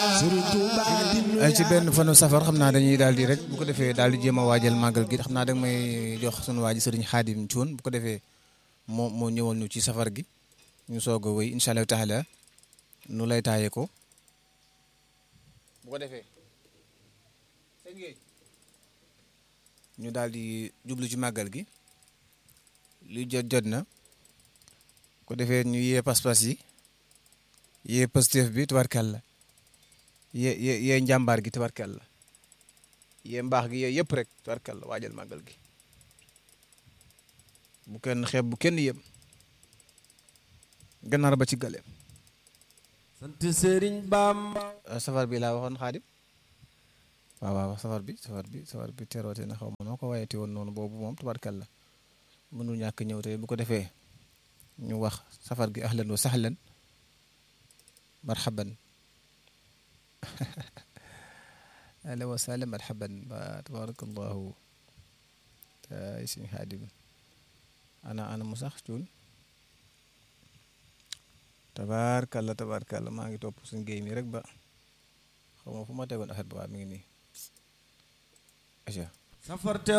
ay ci benn fanu safar xam naa dañuy daal di rek bu ko defee daal di jéem a waajal màggal gi xam naa da may jox sunu waa ji sëriñ xaadim Cuun bu ko defee moo moo ñëwal ñu ci safar gi ñu soog a wéy incha allahu taala nu lay taaye ko bu ko defee ñu daal di jublu ci màggal gi lu jot jot na ko defee ñu yee pas-pas yi yee positif bi tubarkàlla yee yee yee njàmbaar gi tubarkàlla yee mbaax gi yee yëpp rek tubarkàlla waajal màggal gi bu kenn xeeb bu kenn yem gannaar ba ci galeem sant Sëriñ Bamba safar bi laa waxoon xaadim waaw waaw safar bi safar bi safar bi teroote na xaw ma noo ko wayati woon noonu boobu moom tubarkàlla mënul ñàkk ñëw tey bu ko defee ñu wax safar gi ahlan wa sahlan marhaban ahlan wa sahlan marhaban ba tabarakallahu tay suñu xaadim ana ana mu sax cuun tabarkalla tabarkalla maa ngi topp suñ géey mi rek ba xaw ma fu ma tegoon affaire ba waa mi ngi nii aca safar